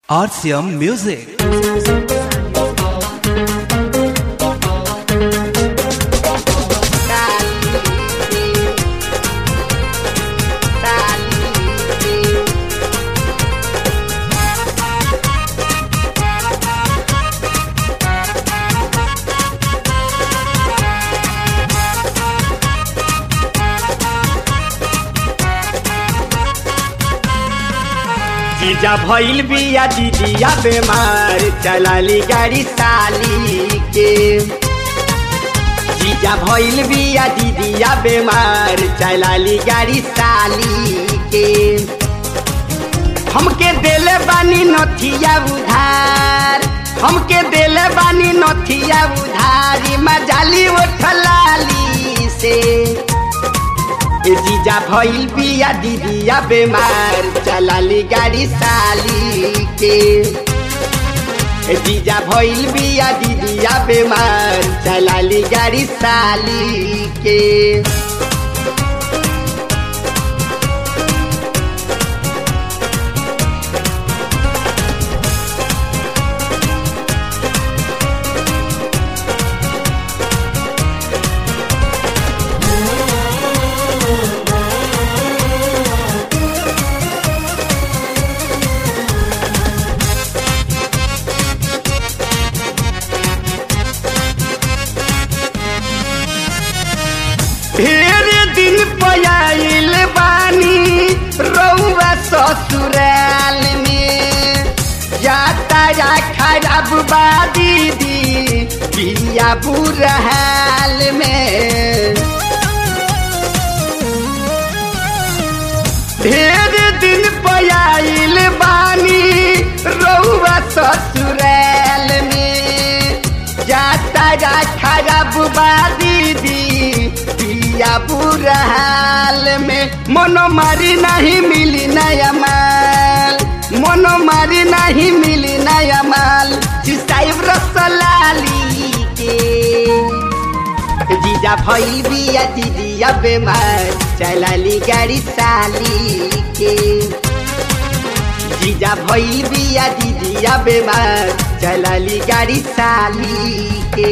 RCM Music. जीजा भइल बिया दीदिया बेमार चलाली गाड़ी साली के जीजा भइल बिया दीदिया बेमार चलाली गाड़ी साली के हमके देले बानी नथिया उधार हमके देले बानी नथिया उधारी मजाली उठलाली से ए जीजा भइल बिया दीदिया बेमार चलाली गाड़ी साली के ए जीजा भइल बिया दीदिया बेमार चलाली गाड़ी साली के ढेर दिन पयाइल बानी रउआ ससुराल में जाता या खराब बा दीदी बिया बुरहाल में ढेर दिन पयाइल बानी रउआ ससुराल में जाता या खराब बा दीदी पिया बुरा हाल में मनो मारी नहीं मिली नया माल मनो मारी नहीं मिली नया माल साहिब रसलाली के जीजा भइल बिया दीदिया बेमार चलाली गाड़ी साली के जीजा भइल बिया दीदिया बेमार चलाली गाड़ी साली के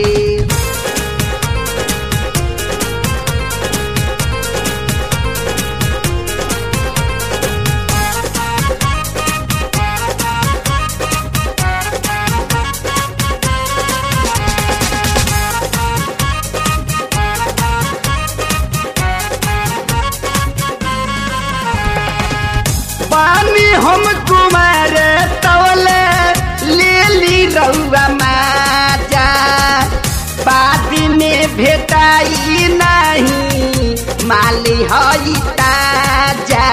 पानी हम कुमार तौले ले ली रउआ माजा बादी में भेटाई नहीं माली हई ताजा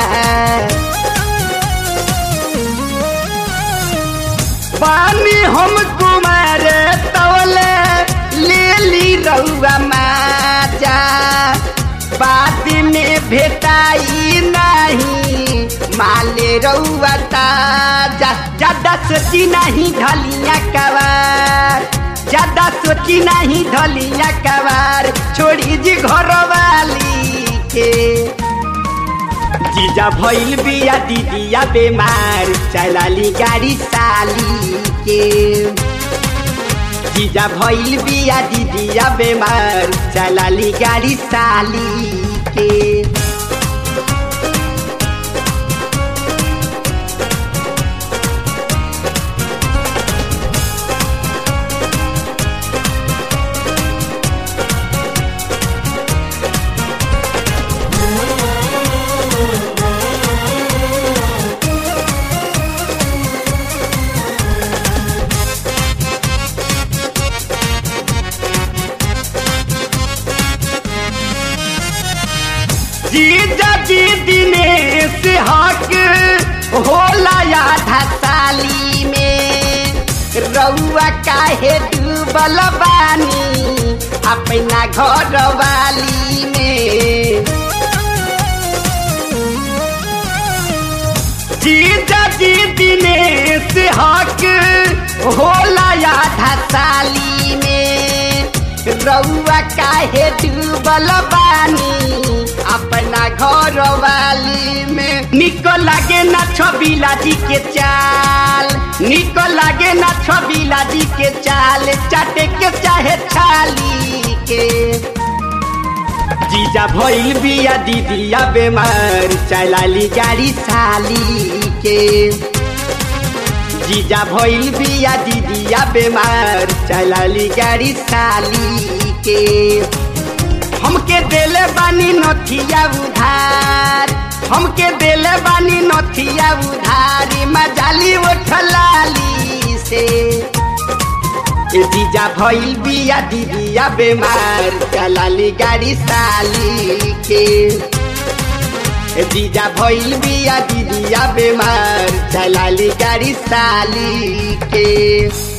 पानी हम कुमार तौले ले ली रउआ माजा बादी में भेटाई नहीं माले रउआ ताजा ज्यादा सोची नहीं ढलिया कवार ज्यादा सोची नहीं ढलिया कवार छोड़ी जी घर वाली के जीजा भइल बिया दीदिया बेमार चलाली गाड़ी साली के जीजा भइल बिया दीदिया बेमार चलाली गाड़ी साली के जीजा जी दिनेश हक होला आधा साली में रउआ काहे डूबल बानी अपना घर वाली में जीजा जी दिनेश हक होला आधा साली में रउआ काहे डूबल बानी अपना घर वाली में निको लागे ना छबीला जी के चाल निको लागे ना छबीला जी के चाल चाटे के चाहे छाली के जीजा भइल बिया दीदिया बेमार चलाली गाड़ी साली के जीजा भइल बिया दीदिया बेमार चलाली गाड़ी साली के हमके देले बानी नथिया उधार हमके देले बानी नथिया उधार मजाली उठलाली से ए जीजा भइल बिया दीदिया बेमार चलाली गाड़ी साली के ए जीजा भइल बिया दीदिया बेमार चलाली गाड़ी साली के